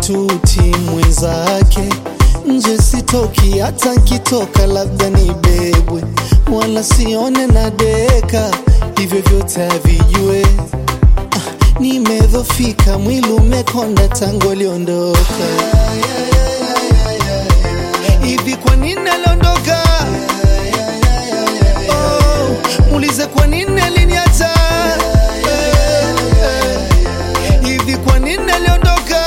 maututi mwenzake nje sitoki, hata nkitoka labda nibebwe, wala sione na deka, hivyo vyote havijue. Ah, nimedhofika, mwili umekonda tangu aliondoka. Hivi kwa nini aliondoka? Oh, muulize kwa nini aliniacha? Eh, eh. Hivi kwa nini aliondoka?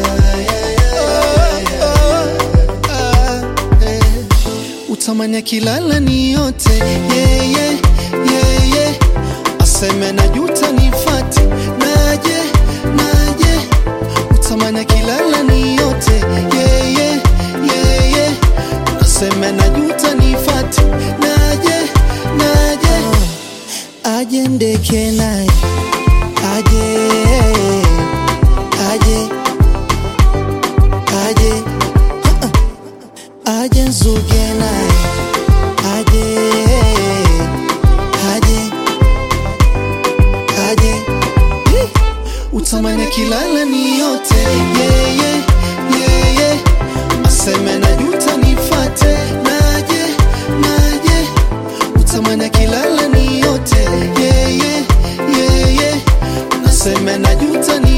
Oh, oh, ah, eh. Utamani akilala ni yote yeah, yeah, yeah, yeah. Aseme najuta nifate naje naje Utamani akilala ni yote yeah, yeah, yeah, yeah. Aseme najuta nifate naje naje Aje ndeke naye aje aje aje aje nzuge naye aje aje aje Hi! utamani kilala ni yote yeah, yeah, yeah, yeah. aseme najuta nifate naje naje utamani kilala ni yote yeah, yeah, yeah, yeah. aseme najuta ni